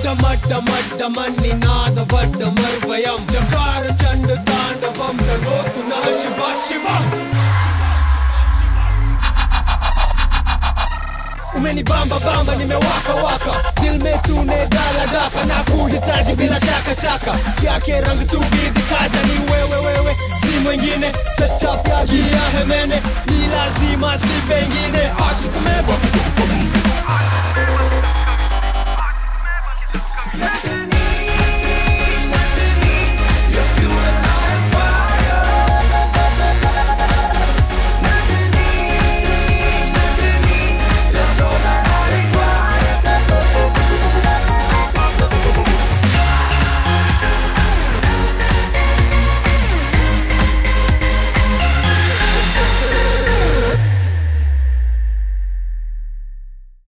ढमड्डमड्डमन्नि नादवड्डमर्वयं चकार चण्ड ताण्डवं करोतु नः शिव शिवम् umenibamba bamba nimewaka waka dilmetune daladaka na kuhitaji bila shaka shaka yake rangi tubidi kaja ni wewe wewe si mwingine sechapyagia hemene ni lazima si pengine ashikumebwa